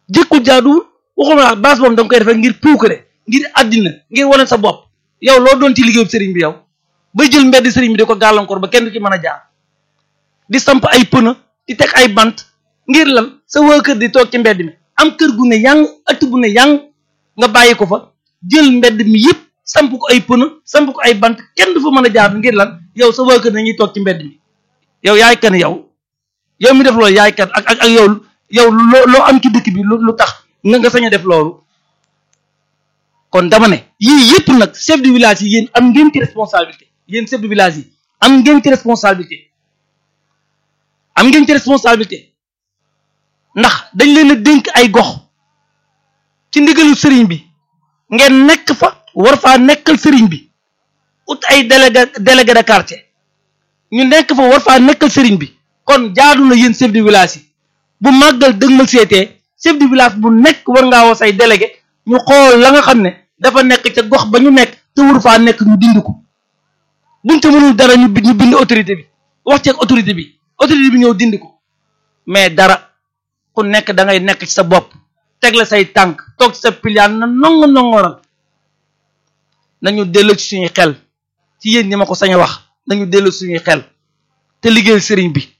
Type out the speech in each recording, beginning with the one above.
jëkkul jaaduwul waxuma la baas boobu da nga koy defee ngir puukare ngir àddina ngir wane sa bopp yow loo doon ci liggéeyu sëriñ bi yow bay jël mbedd sëriñ bi di ko gàllankoor ba kenn du ci mën a jaar di samp ay pëna di teg ay bant ngir lan sa waa kër di toog ci mbedd mi am kër gu ne yang ëtt bu ne yang nga bàyyi ko fa jël mbedd mi yëpp samp ko ay pëna samp ko ay bant kenn du fa mën a jaar ngir lan yow sa waa kër dañuy toog ci mbedd mi yow yaay kan yow yow mi def loolu yaay kan ak ak ak yow yow loo loo am ci dëkk bi lu lu tax nga nga sañ a def loolu kon dama ne yii yëpp nag chef de village yi yéen am ngeen ci responsabilité yéen chef de village yi am ngeen ci responsabilité am ngeen ci responsabilité ndax dañ leen a dénk ay gox ci ndigalu sëriñ bi ngeen nekk fa war faa nekkal sëriñ bi ut ay délégué délégué de quartier ñu nekk fa war faa nekkal sëriñ bi kon jaadu na yéen chef de village yi bu màggal dëgmal seetee chef de village bu nekk war ngaa woo say délégué ñu xool la nga xam ne dafa nekk ca gox ba ñu nekk te waru faa nekk ñu dindi ko buñ te mënul dara ñu ñu bind autorité bi wax ceeg autorité bi autorité bi ñëw dindi ko mais dara ku nekk da ngay nekk ci sa bopp teg la say tànk toog ci sa piliyaan na nongo nongoral nañu dellu ci suñuy xel ci yéen ñi ma ko sañ a wax nañu dellu suñuy xel te liggéeyal sëriñ bi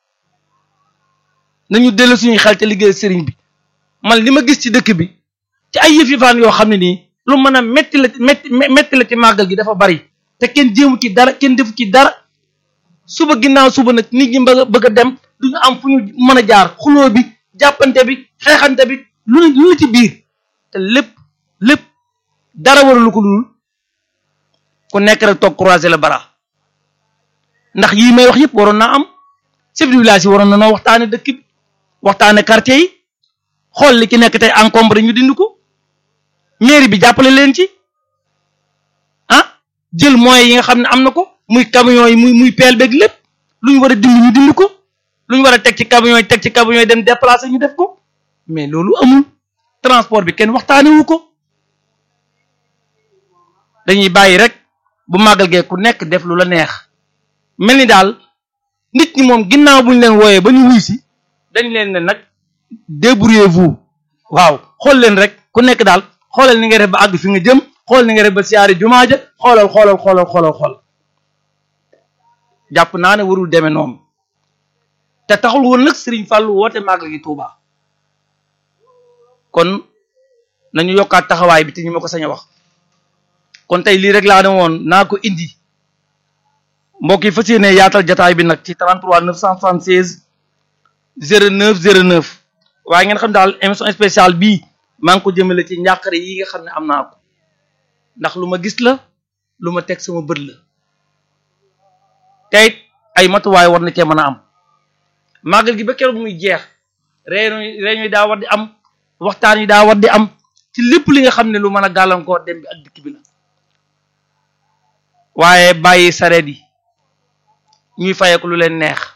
nañu dellu suñuy xel te liggéeyal sëriñ bi man li ma gis ci dëkk bi ci ay yëf yëfaan yoo xam ne nii lu mën a metti la metti metti la ci màggal gi dafa bari te kenn jéemu ci dara kenn defu ci dara suba ginnaaw suba nag nit ñi bëgg a bëgg a dem duñu am fu ñu mën a jaar xuloo bi jàppante bi xeexante bi lu ne lu ne ci biir te lépp lépp dara waralu ko dul ku nekk rek toog croiser le bras ndax yii may wax yëpp waroon naa am chef de village yi waroon na noo waxtaane dëkk bi waxtaane quartier yi xool li ci nekk tey encombré ñu dindi ko mairie bi jàppale leen ci ah jël moyens yi nga xam ne am na ko muy camions yi muy muy peel beeg lépp lu ñu war a dindi ñu dindi ko lu ñu war a teg ci camions yi teg ci camions yi dem déplacer ñu def ko mais loolu amul transport bi kenn waxtaane wu ko dañuy bàyyi rek bu màggal gee ku nekk def lu la neex mel ni daal nit ñi moom ginnaaw bu ñu leen wooyee ba ñu wuy si dañ leen ne nag débrouillez-vous waaw xool leen rek ku nekk daal xoolal ni nga def ba àgg fi nga jëm xool ni nga def ba siyaari jumaa ja xoolal xoolal xoolal xoolal xool jàpp naa ne warul demee noonu te taxul woon nag Serigne Fallou woote màggal gi Touba kon nañu yokkaat taxawaay bi te ñu ma ko sañ a wax kon tey lii rek laa ne woon naa ko indi mbokk yi fas yéene yaatal jataay bi nag ci 33 976 09 09 waaye ngeen xam daal émission spéciale bii maa ngi ko jëmale ci njàqare yi nga xam ne am naa ko ndax lu ma gis la lu ma teg sama bët la tey ay matuwaay war na cee mën a am màggal gi ba keroog muy jeex réunion réunion yi daa war di am waxtaan yi daa war di am ci lépp li nga xam ne lu mën a gàllankoor dem bi ak dikk bi la waaye bàyyi sareet yi ñuy fayeeku lu leen neex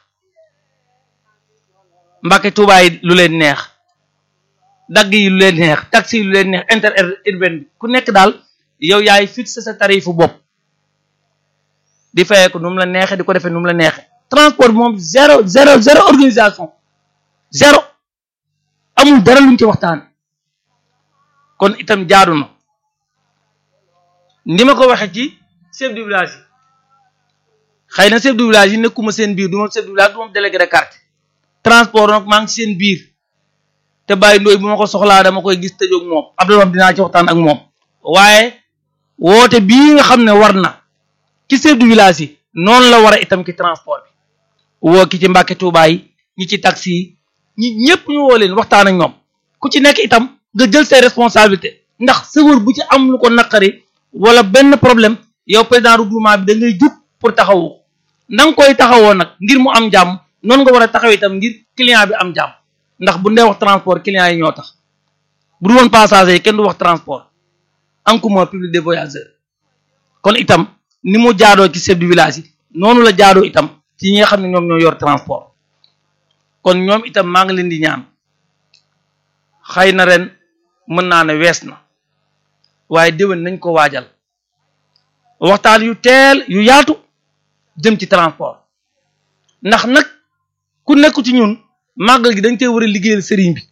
mbàkke tuubaa yi lu leen neex dagg yi lu leen neex taxi yi lu leen neex inter urbaine bi ku nekk daal yow yaay fixé sa tarifu bopp di fayeeku nu mu la neexe di ko defee nu mu la neexe transport bi moom zéro zéro zéro organisation zéro amul dara luñ ci waxtaan kon itam jaadu na ni ma ko waxee ci chef de village yi xëy na chef de village yi nekkuma seen biir du ma chef de village du ma délégué de quartier transport nag maa ngi seen biir te bàyyi ndooy bu ma ko soxlaa dama koy gis tëjoog moom Abdoulaye dinaa ci waxtaan ak moom waaye woote bii nga xam ne war na ci chef de village yi noonu la war a itam ci transport bi woo ki ci Mbàkke Tuubaa yi ñi ci taxi yi ñi ñëpp ñu woo leen waxtaan ak ñoom ku ci nekk itam nga jël ses responsabilités ndax sëwër bu ci am lu ko naqari wala benn problème yow président regroupement bi da ngay jug pour taxawu na nga koy taxawoo nag ngir mu am jàmm noonu nga war a taxaw itam ngir client bi am jàmm ndax bu ndee wax transport client yi ñoo tax bu du woon passager yi kenn du wax transport encombrement public des voyageurs kon itam ni mu jaadoo ci chef de village yi noonu la jaadoo itam ci ñi nga xam ne ñoom ñoo yor transport kon ñoom itam maa ngi leen di ñaan xëy na ren mën naa ne wees na waaye déwén nañ ko waajal waxtaan yu teel yu yaatu jëm ci transport ndax nag ku nekk ci ñun màggal gi dañ tey war a liggéeyal sëriñ bi